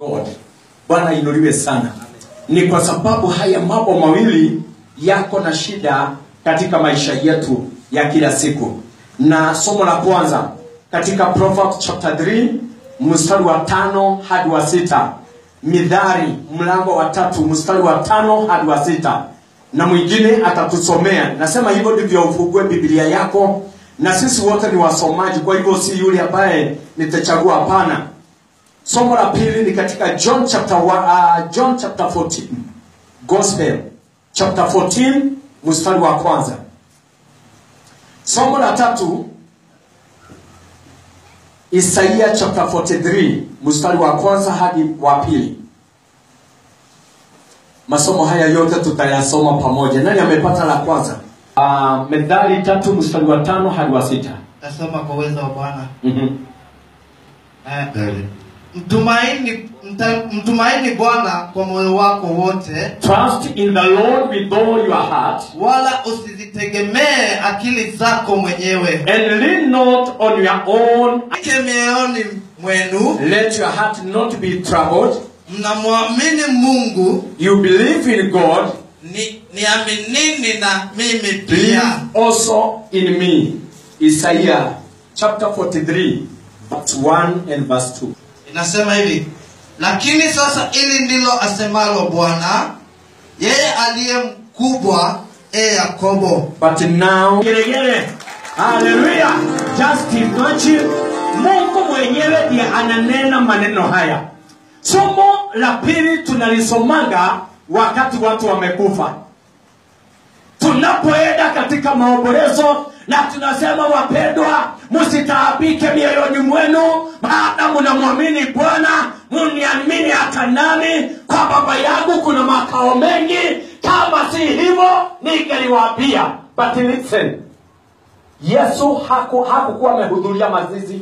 God. Bwana inuliwe sana. Ni kwa sababu haya mambo mawili yako na shida katika maisha yetu ya kila siku. Na somo la kwanza katika Proverbs chapter 3 mstari wa tano hadi wa sita Midhari mlango wa tatu mstari wa tano hadi wa sita na mwingine atatusomea. Nasema hivyo ndivyo ufungue Biblia yako, na sisi wote ni wasomaji, kwa hivyo si yule ambaye nitachagua, hapana. Somo la pili ni katika John chapter wa, uh, John chapter 14 Gospel chapter 14 mstari wa kwanza. Somo la tatu Isaia chapter 43 mstari wa kwanza hadi wa pili. Masomo haya yote tutayasoma pamoja. Nani amepata la kwanza? Uh, Methali tatu mstari wa tano hadi wa sita. Nasoma kwa uwezo wa Bwana. Mhm. Eh, mtumaini mta, mtumaini Bwana kwa moyo wako wote, Trust in the Lord with all your heart wala usizitegemee akili zako mwenyewe. and lean not on your own. Ake mioyoni mwenu Let your heart not be troubled. mnamwamini Mungu, You believe in God, ni niaminini na mimi believe pia. also in me. Isaiah chapter 43 verse 1 and verse 2. Inasema hivi, lakini sasa ili ndilo asemalo Bwana, yeye aliye mkubwa, e Yakobo, But now geregere. Hallelujah. Just imagine Mungu mwenyewe ndiye ananena maneno haya. Somo la pili tunalisomaga wakati watu wamekufa. Tunapoenda katika maombolezo na tunasema wapendwa, msitaabike mioyoni mwenu, maana mnamwamini Bwana, mniamini hata nami. Kwa baba yangu kuna makao mengi, kama si hivyo ningeliwaambia. But listen, Yesu haku hakukuwa amehudhuria mazizi.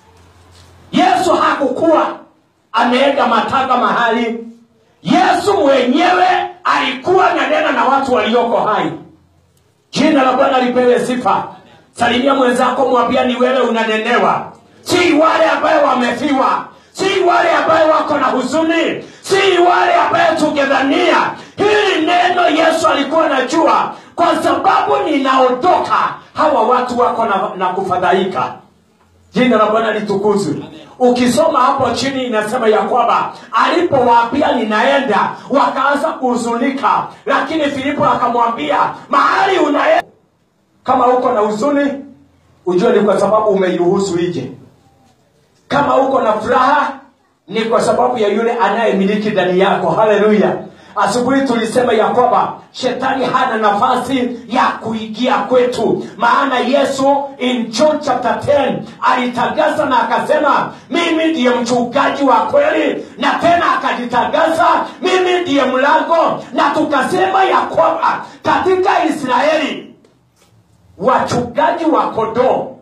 Yesu hakukuwa ameenda matanga mahali. Yesu mwenyewe alikuwa ananena na watu walioko hai. Jina la Bwana lipewe sifa. Salimia mwenzako, mwambia ni wewe unanenewa, si wale ambayo wamefiwa, si wale ambayo wako na huzuni, si wale ambayo tungedhania. Hili neno Yesu alikuwa anajua, kwa sababu ninaondoka, hawa watu wako na, na kufadhaika. Jina la Bwana litukuzwe. Ukisoma hapo chini inasema ya kwamba alipowaambia ninaenda, wakaanza kuhuzunika, lakini Filipo akamwambia mahali unaenda, kama uko na huzuni, ujue ni kwa sababu umeiruhusu ije. Kama uko na furaha, ni kwa sababu ya yule anayemiliki ndani yako. Haleluya! Asubuhi tulisema ya kwamba shetani hana nafasi ya kuingia kwetu, maana Yesu in John chapter 10 alitangaza na akasema, mimi ndiye mchungaji wa kweli, na tena akajitangaza, mimi ndiye mlango, na tukasema ya kwamba katika Israeli wachungaji wa kondoo